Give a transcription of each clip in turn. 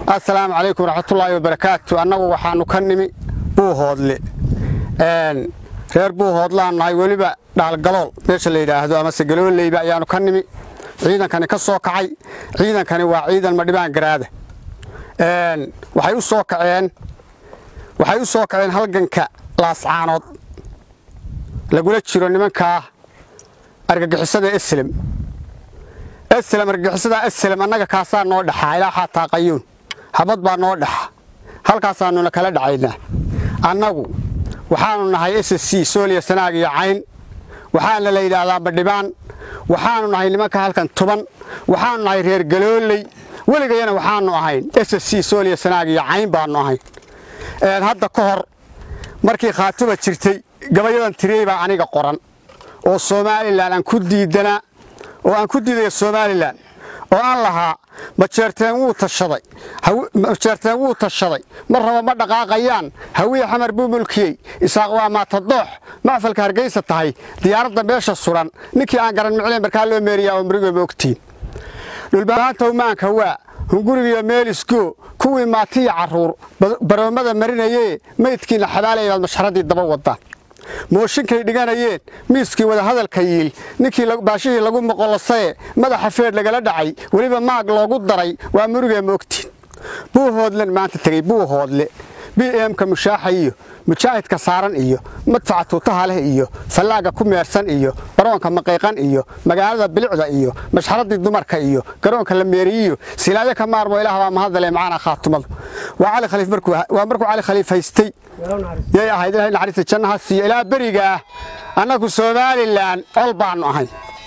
assalaamu calaykum waraxmatullaahi wabarakaatu annagu waxaannu ka nimi buuhoodle reer buuhoodlaan nahay weliba dhaalgalool meesha la yidhaahdo amase galooleyba ayaannu ka nimi ciidankani ka soo kacay ciidankani waa ciidan madhibaan garaada waxay u soo kaceen waxay u soo kaceen halganka laascaanood lagula jiro nimankaa argagixisada eslem eslem argagixisada eslem annaga kaasaa noo dhaxaa ilaa xaataa qayuun habad baa noo dhaxa halkaasaannuna kala dhacaynaa annagu waxaannu nahay s c sooliya sanaag iyo cayn waxaana la yidhaahdaa badhibaan waxaannu nahay nimanka halkan tuban waxaannu nahay reer galooley weligayana waxaannu ahayn s c sooliya sanaag iyo cayn baannu ahayn hadda ka hor markii khaatuba jirtay gabayadan tiriyey baa aniga qoran oo somalilan aan ku diidanaa oo aan ku diidaya somalilan oo aan lahaa majeerteen wuu tashaday majeerteen wuu tashaday mar raba ma dhaqaaqayaan hawiye xamar buu mulkiyey isaaq waa maatadoox macfalka hargaysa tahay diyaaradda meesha suran ninkii aan garan micleen markaa loo meeriyaa oo murigoba ogtiin dhulbahaanta umaanka waa hungurigiyo meelisgo kuwii maatiya carruur baroomada marinayee maydkiina xabaalaya baad mashxaraddii daba wadaan mooshinkay dhiganayeen miiskii wadahadalka yiil ninkii baashihii lagu moqolosaye madaxa feedh lagala dhacay weliba maag loogu daray waa murigee moogtiin buuhoodlen maanta tegey buuhoodle b emka mushaaxa iyo mujaahidka saaran iyo madfaca tuutaha leh iyo fallaaga ku meersan iyo baroonka maqiiqan iyo magaalada bilicda iyo mashxaradii dumarka iyo garoonka la meeriyiyo silaayo ka maarmo ilaah baa mahadale macaana khaatumadu waa cali khaliif markuu waa markuu cali khaliif haystay yay ahayd ilahay naxariista jannaha siiyo ilaa beriga ah annagu somalilan col baannu ahay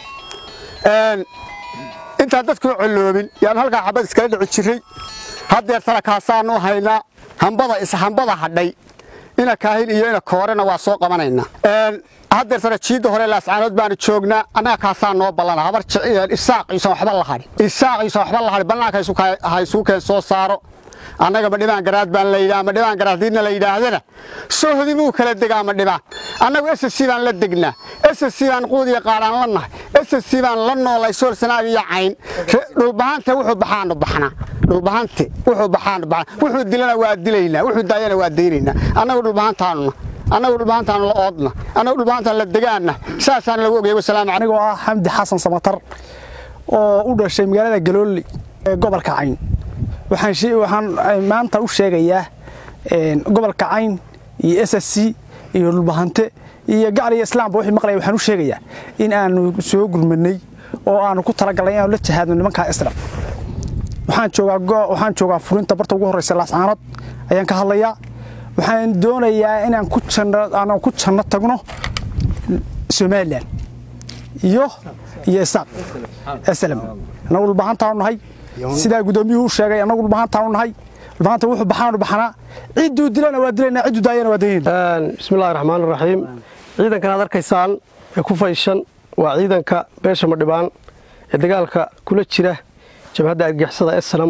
intaan dadkuu colloobin yaanu halkaa xabad iskala dhici jirray haddeer tarakaasaannu haynaa hambada ishambada hadhay ina kaahil iyo ina koorena waa soo qabanaynaa haddeer tana jiidda hore laascaanood baanu joognaa annaga kaasaa noo ballana habar isaaq iisan waxba la hadhin isaaq iisan waxba la hadhin bannaanka haysuu keen soo saaro annaga madhibaan garaad baan la yidhaha madhibaan garaad diidna la yidhaahdana sohdi muu kala degaa madhibaan annagu s c baan la degnaa s c baan quudiya qaadhaan la nahay s c baan la noolay sool sanaag iyo cayn dhulbahanta wuxuu baxaanu baxnaa dhulbahante wuxuu baxaanu baxnaa wuxuu dilana waa dilaynaa wuxuu daayana waa daynaynaa annagu dhulbahantaanuna annagu dhulbahantaanu la oodna annagu dhulbahantaan la degaanna saasaan lagu ogayay wasalaamu anigoo ah xamdi xasan samatar oo u dhashay magaalada galooli ee gobolka cayn waxaan maanta u sheegayaa gobolka cayn iyo s s c iyo dhulbahante iyo gacal iyo islaamba wixii maqlaya waxaan u sheegayaa in aanu soo gurmanay oo aanu ku talagalnay inaanu la jahaadno nimankaa islam waxaan joogaa waxaan joogaa furinta barta ugu horreysa laascaanood ayaan ka hadlayaa waxaan doonayaa inaan ku janno aanan ku janno tagno somalilan iyo iyo isaaq aslam annagu dhulbahantaanu nahay sidaa guddoomiyuhu u sheegay annagu dhulbahantaanu nahay dhulbahanta wuxuu baxaanu baxnaa cidduu dilana waa dilaynaa cidduu daayana waa daynayna bismillahi raxmaan raxiim ciidankan aad arkaysaan ee ku fayshan waa ciidanka beesha madhibaan ee dagaalka kula jira jabhadda argixisada esnam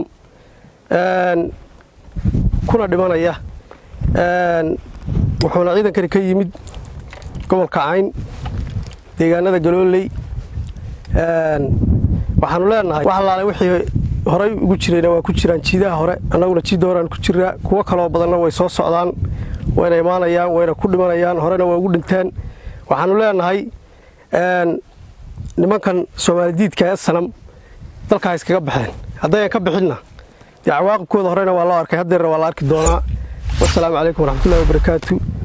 kuna dhimanaya wuxuuna ciidankani ka yimid gobolka cayn deegaanada galooley waxaanu leenahay wax allaale wixii horay ugu jirayna waa ku jiraan jiidaha hore annaguna jiidda horeaan ku jiraa kuwo kaloo badanna way soo socdaan wayna imaanayaan wayna ku dhimanayaan horena waa ugu dhinteen waxaanu leenahay nimankan soomaalidiidka ee sanam dalkaa iskaga baxeen haddayan ka bixinna dee cawaaqibkooda horena waa loo arkay haddeerna waa la arki doonaa wasalaamu calaykum waraxmatullahi wabarakaatu